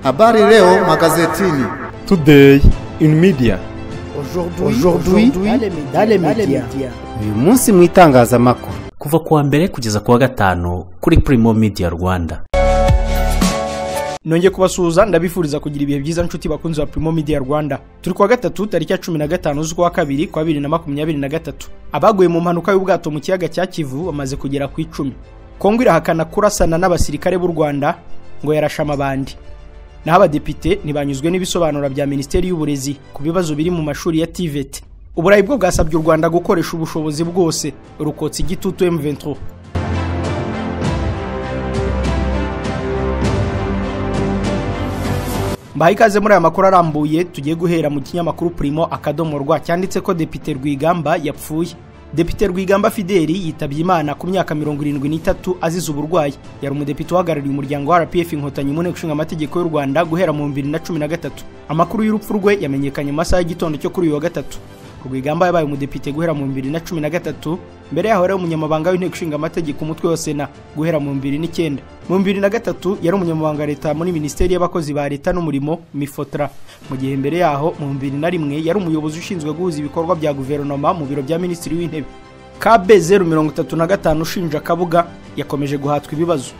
Habari leo magazetini. Today in media. Aujourd'hui dans les médias. uyu munsi mu itangazamakuru kuva ku wa mbere kugeza ku wa gatanu kuri Primo Media Rwanda nongeye kubasuhuza ndabifuriza kugira ibihe byiza nshuti bakunzi ba Primo Media Rwanda turi kuwa gatatu tariki ya cumi na gatanu z'ukwa kabiri kwa bibiri na makumyabiri na gatatu abaguye mu mpanuka y'ubwato mu kiyaga cya Kivu bamaze kugera ku icumi Kongo irahakana kurasana n'abasirikare b'u Rwanda ngo yarashe amabandi naho abadepite ntibanyuzwe n'ibisobanuro bya minisiteri y'uburezi ku bibazo biri mu mashuri ya TVET uburayi bwo bwasabye u Rwanda gukoresha ubushobozi bwose rukotsa igitutu M23 mbaha ikaze muri aya makuru arambuye tugiye guhera mu kinyamakuru Primo akadomo rwa cyanditse ko Depite Rwigamba yapfuye Depite Rwigamba Fideli yitabye Imana ku myaka mirongo irindwi n'itatu azize uburwayi yari umudepite uhagarariye umuryango wa RPF inkotanyi mu nteko ishinga amategeko y'u Rwanda guhera mu 2013 amakuru y'urupfu rwe yamenyekanye mu masaha y'igitondo cyo kuri uyu wa gatatu Rwigamba yabaye umudepite guhera mu 2013 mbere yaho yari umunyamabanga w'inteko ishinga amategeko umutwe wa Sena guhera mu 2009 mu 2003 yari umunyamabanga wa leta muri minisiteri y'abakozi ba leta n'umurimo Mifotra mu gihe mbere yaho mu 2001 yari umuyobozi ushinzwe guhuza ibikorwa bya guverinoma mu biro bya minisitiri w'intebe KB 035 ushinja Kabuga yakomeje guhatwa ibibazo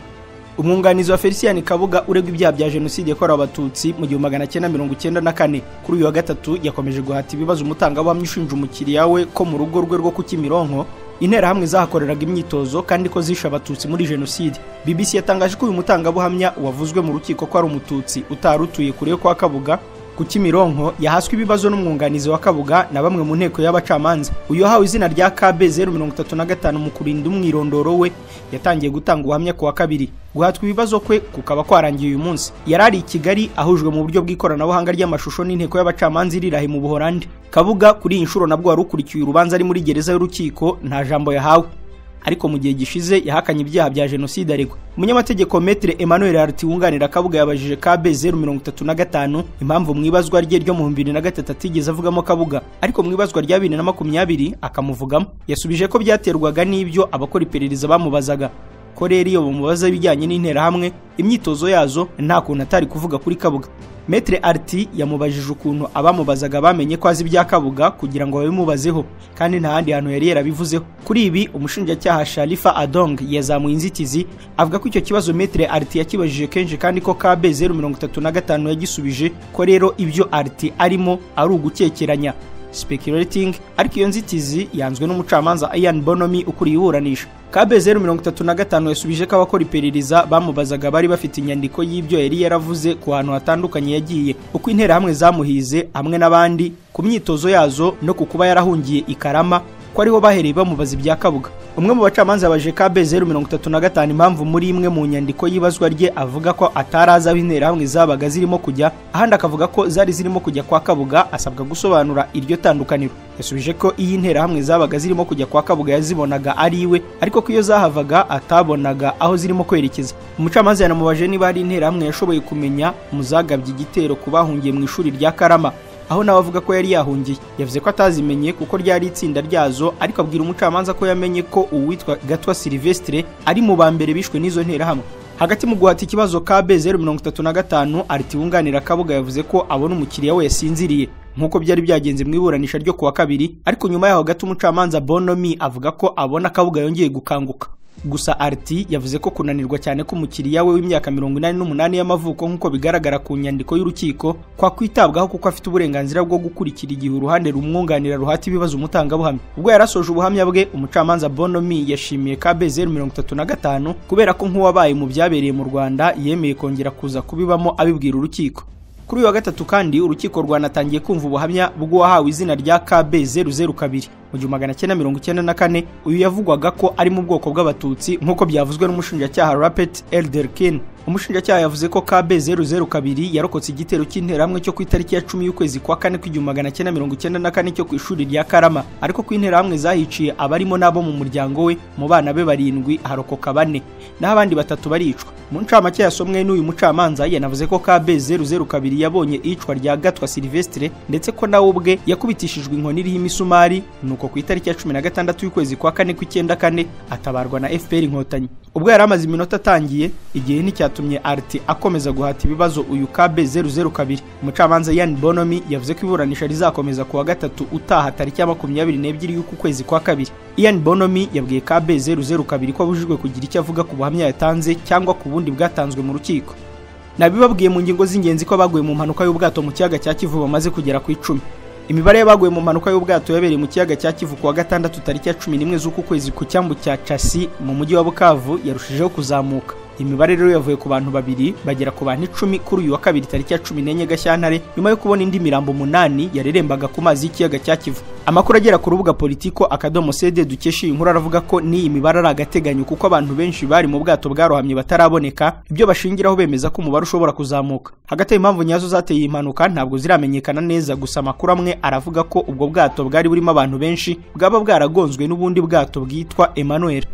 umwunganizi wa Felicien Kabuga uregwa ibyaha bya jenoside yakorewe abatutsi mu gihumbi magana cyenda mirongo icyenda na kane kuri uyu wa gatatu yakomeje guhata ibibazo umutangabuhamya ushinja umukiriya we ko mu rugo rwe rwo ku Kimironko interahamwe zahakoreraga imyitozo kandi ko zishe abatutsi muri jenoside BBC yatangaje ko uyu mutangabuhamya wavuzwe mu rukiko ko ari umututsi utarutuye kure yo kwa Kabuga ku Kimironko yahaswe ibibazo n'umwunganizi wa Kabuga na bamwe mu nteko y'abacamanza uyu hawe izina rya KB 035 mu kurinda umwirondoro we yatangiye gutanga ubuhamya ku wa kabiri guhatwa ibibazo kwe kukaba kwarangiye uyu munsi yari ari i Kigali ahujwe mu buryo bw'ikoranabuhanga ry'amashusho n'inteko y'abacamanza iri Rahe mu Buholandi Kabuga kuri iyi nshuro nabwo wari ukurikiye urubanza ari muri gereza y'urukiko nta jambo yahawe ariko mu gihe gishize yahakanye ibyaha bya jenoside aregwa umunyamategeko metre emmanuel arti wunganira kabuga yabajije kb 035 impamvu mu ibazwa rye ryo mu 2003 atigeze avugamo kabuga ariko mu ibazwa rya 2020 akamuvugamo yasubije ko byaterwaga n'ibyo abakora iperereza bamubazaga ko rero iyo bamubaza ibijyanye n'interahamwe imyitozo yazo nta kuntu atari kuvuga kuri kabuga metre arti yamubajije ukuntu abamubazaga bamenye ko azi ibya kabuga kugira ngo babimubazeho kandi nta handi hantu yari yarabivuzeho kuri ibi umushinjacyaha sharifa adong yazamuye inzitizi avuga ko icyo kibazo metre arti yakibajije kenshi kandi ko kb 035 yagisubije ko rero ibyo arti arimo ari ugukekeranya speculating ariko iyo nzitizi yanzwe n'umucamanza Ian Bonomi ukuriye iburanisha KB 035 yasubije ko abakora iperereza bamubazaga bari bafite inyandiko y'ibyo yari yaravuze ku hantu hatandukanye yagiye uko interahamwe zamuhize hamwe n'abandi ku myitozo yazo no ku kuba yarahungiye i Karama ko ariho bahereye bamubaza ibya Kabuga umwe mu bacamanza baje KB 035 impamvu muri imwe mu nyandiko y'ibazwa rye avuga ko ataraza aho interahamwe zabaga zirimo kujya ahandi akavuga ko zari zirimo kujya kwa Kabuga asabwa gusobanura iryo tandukaniro yasubije ko iyi interahamwe zabaga zirimo kujya kwa Kabuga yazibonaga ari iwe ariko ko iyo zahavaga atabonaga aho zirimo kwerekeza umucamanza yanamubajije niba hari interahamwe yashoboye kumenya muzagabye igitero ku bahungiye mu ishuri rya Karama aho nawe avuga ko yari yahungiye yavuze ko atazimenye kuko ryari itsinda ryazo ariko abwira umucamanza ko yamenye ko uwitwa Gatwa Silvestre ari mu ba mbere bishwe n'izo nterahamwe hagati mu guhata ikibazo KB 035 ariti wunganira Kabuga yavuze ko abona umukiriya we yasinziriye nk'uko byari byagenze mu iburanisha ryo kuwa kabiri ariko nyuma yaho gato umucamanza Bonomi avuga ko abona Kabuga yongeye gukanguka gusa ariti yavuze ko kunanirwa cyane k'umukiriya we w'imyaka mirongo inani n'umunani y'amavuko nk'uko bigaragara ku nyandiko y'urukiko kwa kwitabwaho kuko afite uburenganzira bwo gukurikira igihe uruhande rumwunganira ruhata ibibazo umutangabuhamya ubwo yarasoje ubuhamya bwe umucamanza bonomi yashimiye kb 035 kubera ko nk'uwabaye mu byabereye mu rwanda yemeye kongera kuza kubibamo abibwira urukiko kuri uyu wa gatatu kandi urukiko rwanatangiye kumva ubuhamya bw'uwahawe izina rya KB 002 mu gihumbi magana cyenda mirongo icyenda na kane uyu yavugwaga ko ari mu bwoko bw'abatutsi nk'uko byavuzwe n'umushinjacyaha Rapet Elderkin umushinjacyaha yavuze ko KB 002 yarokotse igitero cy'interahamwe cyo ku itariki ya 10 y'ukwezi kwa kane kw'igihumbi magana cyenda mirongo icyenda na kane cyo ku ishuri rya Karama ariko ko interahamwe zahiciye abarimo n'abo mu muryango we mu bana be barindwi harokoka bane naho abandi batatu baricwa mu ncamake yasomwe n'uyu mucamanza yanavuze ko KB 002 yabonye icwa rya Gatwa Silvestre ndetse ko nawe ubwe yakubitishijwe inkoni iriho imisumari nuko urukiko ku itariki ya cumi na gatandatu y'ukwezi kwa kane ku icyenda kane atabarwa na fpr inkotanyi ubwo yari amaze iminota atangiye igihe nticyatumye arti akomeza guhata ibibazo uyu kabe zeru zeru kabiri umucamanza yan bonomi yavuze ko iburanisha rizakomeza ku wa gatatu utaha tariki ya makumyabiri n'ebyiri y'uku kwezi kwa kabiri ian bonomi yabwiye kabe zeru zeru kabiri ko abujijwe kugira icyo avuga ku buhamya yatanze cyangwa ku bundi bwatanzwe mu rukiko nabibabwiye mu ngingo z'ingenzi ko abaguye mu mpanuka y'ubwato mu kiyaga cya kivu bamaze kugera ku icumi imibare y'abaguye mu mpanuka y'ubwato yabereye mu kiyaga cya kivu ku wa gatandatu tariki ya cumi n'imwe z'uku kwezi ku cyambu cya casi mu mujyi wa bukavu yarushijeho kuzamuka imibare rero yavuye ku bantu babiri bagera ku bantu icumi kuri uyu wa kabiri tariki ya cumi n'enye gashyantare nyuma yo kubona indi mirambo umunani yarerembaga ku mazi y'ikiyaga cya kivu amakuru agera ku rubuga politiko akadomo sede dukesha iyi nkuru aravuga ko n'iyi mibare ari agateganyo kuko abantu benshi bari mu bwato bwarohamye bataraboneka ibyo bashingiraho bemeza ko umubare ushobora kuzamuka hagati impamvu nyazo zateye iyi mpanuka ntabwo ziramenyekana neza gusa amakuru amwe aravuga ko ubwo bwato bwari burimo abantu benshi bwaba bwaragonzwe n'ubundi bwato bwitwa Emmanuel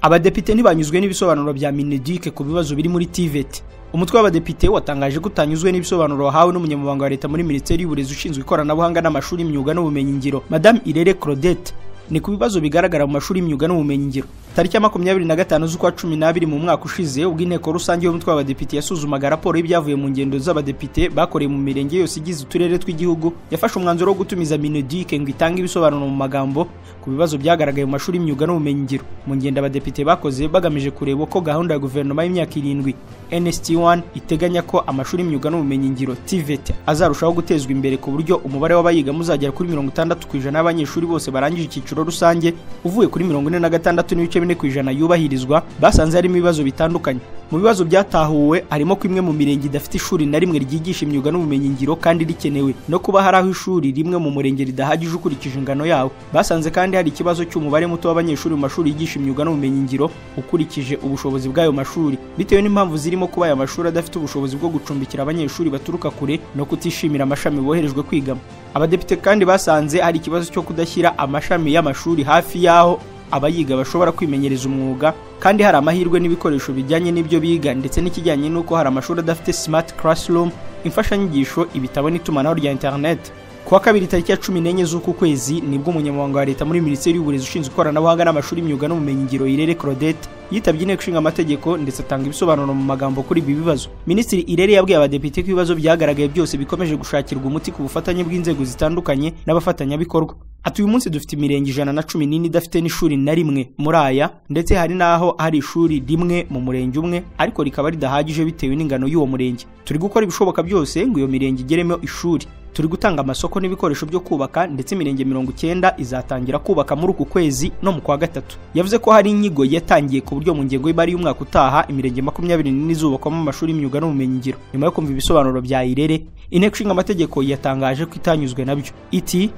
abadepite ntibanyuzwe n'ibisobanuro bya minedike ku bibazo biri muri tiveti umutwe w'abadepite watangaje ko utanyuzwe n'ibisobanuro wahawe n'umunyamabanga wa leta muri minisiteri y'uburezi ushinzwe ikoranabuhanga n'amashuri y'imyuga n'ubumenyingiro madame irere claudette ni ku bibazo bigaragara mu mashuri y'imyuga n'ubumenyingiro tariki ya makumyabiri na gatanu z'ukwa cumi n'abiri mu mwaka ushize ubwo inteko rusange y'umutwe w'abadepite yasuzumaga raporo y'ibyavuye mu ngendo z'abadepite bakoreye mu mirenge yose igize uturere tw'igihugu yafashe umwanzuro wo gutumiza minedike ngo itange ibisobanuro mu magambo ku bibazo byagaragaye mu mashuri y'imyuga n'ubumenyingiro mu ngendo abadepite bakoze bagamije kureba uko gahunda ya guverinoma y'imyaka irindwi nst1 iteganya ko amashuri y'imyuga n'ubumenyingiro tvet azarushaho gutezwa imbere ku buryo umubare w'abayigamo uzagera kuri mirongo itandatu ku ijana y'abanyeshuri bose barangije icyiciro rusange uvuye kuri mirongo ine na gatandatu n'ibice bine ku ijana yubahirizwa basanze harimo ibibazo bitandukanye mu bibazo byatahuwe harimo ko imwe mu mirenge idafite ishuri na rimwe ryigisha imyuga n'ubumenyingiro kandi rikenewe no kuba hari aho ishuri rimwe mu murenge ridahagije ukurikije ingano yawo basanze kandi hari ikibazo cy'umubare muto w'abanyeshuri mu mashuri yigisha imyuga n'ubumenyingiro ukurikije ubushobozi bw'ayo mashuri bitewe n'impamvu zirimo kuba aya mashuri adafite ubushobozi bwo gucumbikira abanyeshuri baturuka kure no kutishimira amashami boherejwe kwigamo abadepite kandi basanze hari ikibazo cyo kudashyira amashami y'amashuri hafi y'aho abayiga bashobora kwimenyereza umwuga kandi hari amahirwe n'ibikoresho bijyanye n'ibyo biga ndetse n'ikijyanye n'uko hari amashuri adafite smart classroom imfashanyigisho ibitabo n'itumanaho rya internet ku wa kabiri tariki ya cumi n'enye z'uku kwezi nibwo umunyamabanga wa leta muri minisiteri y'uburezi ushinzwe ikoranabuhanga n'amashuri y'imyuga n'ubumenyingiro irere claudette yitabye inteko ishinga amategeko ndetse atanga ibisobanuro mu magambo kuri ibi bibazo minisitiri irere yabwiye abadepite ko ibibazo byagaragaye byose bikomeje gushakirwa umuti ku bufatanye bw'inzego zitandukanye n'abafatanyabikorwa ati uyu munsi dufite imirenge ijana na cumi n'ine idafite n'ishuri na rimwe muri aya ndetse hari n'aho hari ishuri rimwe mu murenge umwe ariko rikaba ridahagije bitewe n'ingano y'uwo murenge turi gukora ibishoboka byose ngo iyo mirenge igeremo ishuri turi gutanga amasoko n'ibikoresho byo kubaka ndetse imirenge mirongo icyenda izatangira kubaka muri uku kwezi no mu kwa gatatu yavuze ko hari inyigo yatangiye ku buryo mu ngengo y'imari y'umwaka utaha imirenge makumyabiri n'ine izubakwamo amashuri y'imyuga n'ubumenyingiro nyuma yo kumva ibisobanuro bya irere inteko ishinga amategeko yatangaje ko itanyuzwe nabyo iti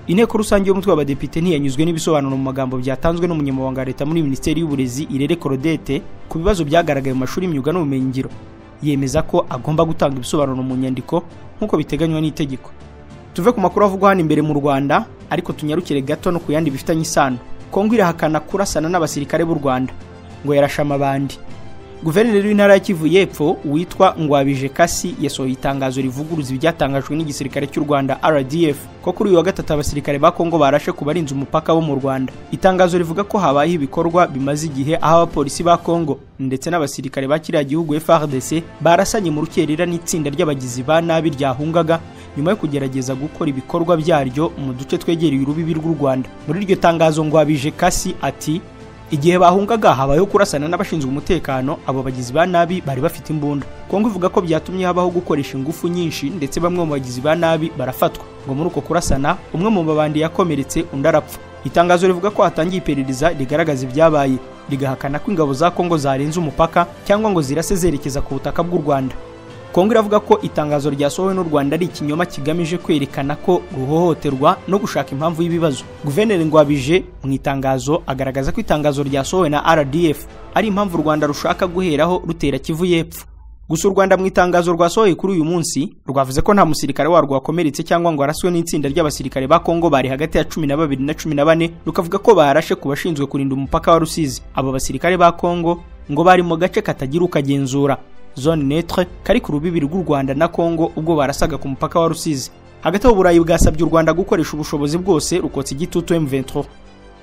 inteko rusange y'umutwe w'abadepite ntiyanyuzwe n'ibisobanuro mu magambo byatanzwe n'umunyamabanga wa leta muri minisiteri y'uburezi irere korodete ku bibazo byagaragaye mu mashuri y'imyuga n'ubumenyingiro yemeza ko agomba gutanga ibisobanuro mu nyandiko nk'uko biteganywa n'itegeko tuve ku makuru avugwa hano imbere mu rwanda ariko tunyarukire gato no ku yandi bifitanye isano kongo irahakana kurasana n'abasirikare b'u rwanda ngo yarashe amabandi guverineri w'intara ya kivu y'epfo witwa ngwabije kasi yasohoye itangazo rivuguruza ibyatangajwe n'igisirikare cy'u rwanda rdf ko kuri uyu wa gatatu abasirikare ba kongo barashe ku barinze umupaka bo mu rwanda itangazo rivuga ko habayeho ibikorwa bimaze igihe aho abapolisi ba kongo ndetse n'abasirikare ba kiriya gihugu frdc barasanye mu rukerera n'itsinda ry'abagizi ba nabi ryahungaga nyuma yo kugerageza gukora ibikorwa byaryo mu duce twegereye urubibi rw'u rwanda muri iryo tangazo ngwabije kasi ati igihe bahungaga habayeho kurasana n'abashinzwe umutekano abo bagizi ba nabi bari bafite imbunda kongo ivuga ko byatumye habaho gukoresha ingufu nyinshi ndetse bamwe mu bagizi ba nabi barafatwa ngo muri uko kurasana umwe mu mabandi yakomeretse undi arapfa itangazo rivuga ko hatangiye iperereza rigaragaza ibyabaye rigahakana ko ingabo za kongo zarenze umupaka cyangwa ngo zirase zerekeza ku butaka bw'u rwanda kongo iravuga ko itangazo ryasohowe n'u rwanda ari ikinyoma kigamije kwerekana ko ruhohoterwa no gushaka impamvu y'ibibazo guverineri ngwabije mu itangazo agaragaza ko itangazo ryasohowe na rdf ari impamvu u rwanda rushaka guheraho rutera kivu y'epfo gusa u rwanda mu itangazo rwasohoye kuri uyu munsi rwavuze ko nta musirikare warwo wakomeretse cyangwa ngo araswe n'itsinda ry'abasirikare ba kongo bari hagati ya cumi na babiri na cumi na bane rukavuga ko barashe ku bashinzwe kurinda umupaka wa rusizi abo basirikare ba kongo ngo bari mu gace katagira ukagenzura zone netre kari ku rubibi rw'u rwanda na kongo ubwo barasaga ku mupaka wa rusizi hagati aho uburayi bwasabye u rwanda gukoresha ubushobozi bwose rukotsa igitutu M23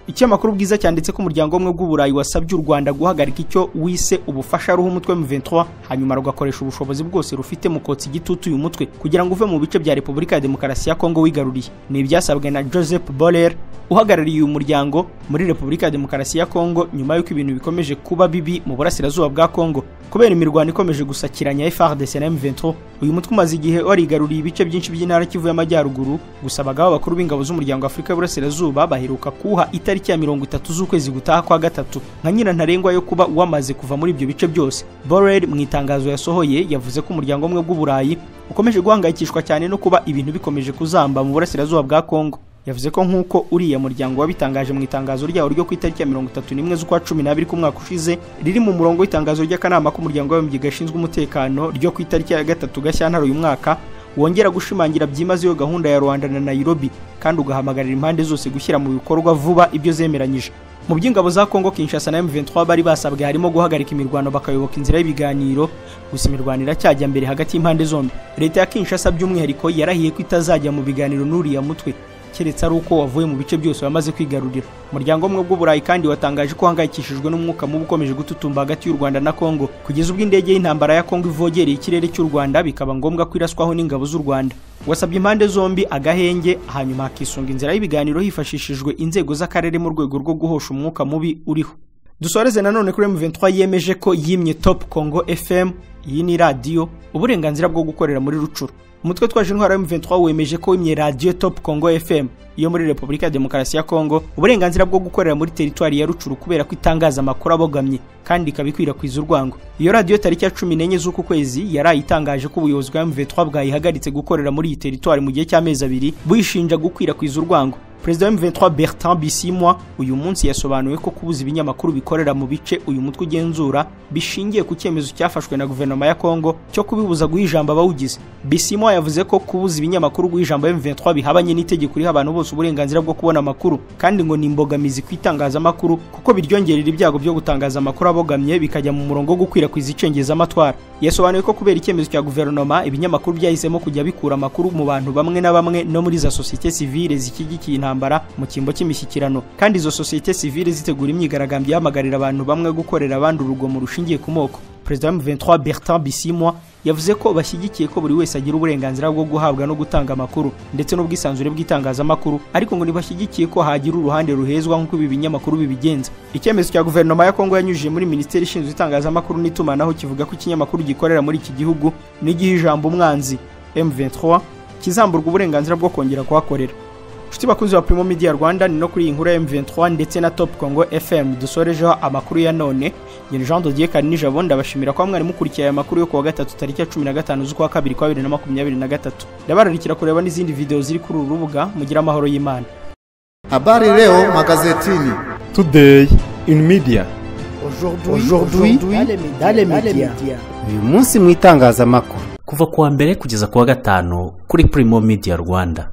ikinyamakuru bwiza cyanditse ko umuryango umwe bw'uburayi wasabye u rwanda guhagarika icyo wise ubufasha ruha umutwe M23 hanyuma rugakoresha ubushobozi bwose rufite mu kotsa igitutu uyu mutwe kugira ngo uve mu bice bya repubulika ya demokarasi ya kongo wigaruriye ni ibyasabwe na joseph boller uhagarariye uyu muryango muri repubulika ya demokarasi ya kongo nyuma y'uko ibintu bikomeje kuba bibi mu burasirazuba bwa kongo kubera imirwano ikomeje gusakiranya FARDC na M23 uyu mutwe umaze igihe warigaruriye ibice byinshi by'intara Kivu y'Amajyaruguru gusa abagaba bakuru b'ingabo z'umuryango Afurika y'Uburasirazuba baheruka kuha itariki ya 30 z'ukwezi gutaha kwa gatatu nka nyirantarengwa yo kuba wamaze kuva muri ibyo bice byose Borrell mu itangazo yasohoye yavuze ko umuryango umwe bw'uburayi ukomeje guhangayikishwa cyane no kuba ibintu bikomeje kuzamba mu burasirazuba bwa Kongo yavuze ko nk'uko uriya muryango wabitangaje mu itangazo ryawo ryo ku itariki ya mirongo itatu n'imwe z'ukwa cumi n'abiri k'umwaka ushize riri mu murongo w'itangazo ry'akanama k'umuryango w'abimbyi gashinzwe umutekano ryo ku itariki ya gatatu gashyantare uyu mwaka wongera gushimangira byimazeyo gahunda ya rwanda na nairobi kandi ugahamagarira impande zose gushyira mu bikorwa vuba ibyo zemeranyije mu by'ingabo za kongo kinshasa na m23 bari basabwe harimo guhagarika imirwano bakayoboka inzira y'ibiganiro gusa imirwano iracyajya mbere hagati y'impande zombi leta ya kinshasa by'umwihariko yarahiye ko itazajya mu biganiro n'uriya mutwe keretse ari uko wavuye mu bice byose wamaze kwigarurira umuryango umwe bw'uburayi kandi watangaje ko uhangayikishijwe n'umwuka mubi ukomeje gututumba hagati y'u rwanda na kongo kugeza ubwo indege y'intambara ya kongo ivogereye ikirere cy'u rwanda bikaba ngombwa ko iraswaho n'ingabo z'u rwanda wasabye impande zombi agahenge hanyuma hakisunga inzira y'ibiganiro hifashishijwe inzego z'akarere mu rwego rwo guhosha umwuka mubi uriho dusoreze nanone kuri M23 yemeje ko yimye Top Congo FM iyi ni radio uburenganzira bwo gukorera muri rucuru umutwe twaje intwara M23 wemeje ko imye radio Top Congo FM iyo muri Repubulika ya Demokarasi ya Kongo uburenganzira bwo gukorera muri teritwari ya rucuru kubera ko itangaza amakuru abogamye kandi ikabikwirakwiza urwango iyo radio tariki ya 14 z'uku kwezi yarayitangaje ko ubuyobozi bwa M23 bwayihagaritse gukorera muri iyi teritwari mu gihe cy'amezi abiri buyishinja gukwirakwiza urwango perezida wa M23 Bertrand Bisimwa uyu munsi yasobanuye ko kubuza ibinyamakuru bikorera mu bice uyu mutwe ugenzura bishingiye ku cyemezo cyafashwe na guverinoma ya Kongo cyo kubibuza guha ijambo abawugize Bisimwa yavuze ko kubuza ibinyamakuru guha ijambo M23 bihabanye n'itegeko riha abantu bose uburenganzira bwo kubona amakuru kandi ngo ni imbogamizi ku itangazamakuru kuko biryongerera ibyago byo gutangaza amakuru abogamye bikajya mu murongo wo gukwirakwiza icengezamatwara yasobanuye ko kubera icyemezo cya guverinoma ibinyamakuru byahisemo kujya bikura amakuru mu bantu bamwe na bamwe no muri za sosiyete sivile zishyigikiye intambara intambara mu cyimbo cy'imishyikirano kandi izo sosiyete sivile zitegura imyigaragambyo ihamagarira abantu bamwe gukorera abandi urugomo rushingiye ku moko perezida wa M23 Bertrand Bisimwa yavuze ko bashyigikiye ko buri wese agira uburenganzira bwo guhabwa no gutanga amakuru ndetse n'ubwisanzure bw'itangazamakuru ariko ngo ntibashyigikiye ko hagira uruhande ruhezwa nk'uko ibi binyamakuru bibigenza icyemezo cya guverinoma ya kongo yanyujije muri minisiteri ishinzwe itangazamakuru n'itumanaho kivuga ko ikinyamakuru gikorera muri iki gihugu n'igihe ijambo umwanzi M23 kizamburwa uburenganzira bwo kongera kuhakorera inshuti bakunzi ba Primo Media Rwanda ni no kuri iyi nkuru ya M23 ndetse na Top Congo FM dusorejeho amakuru ya none ngene Jean Dodier Karni Jabo ndabashimira ko mwari mukurikiye aya makuru yo kuwa gatatu tariki ya 15 z'ukwa kabiri kwa 2023 ndabararikira kureba n'izindi video ziri kuri uru rubuga mugira amahoro y'Imana Habari leo magazetini. Today in media. Aujourd'hui, aujourd'hui, dans les médias. uyu munsi mu itangazamakuru kuva kuwa mbere kugeza kuwa gatanu kuri Primo Media Rwanda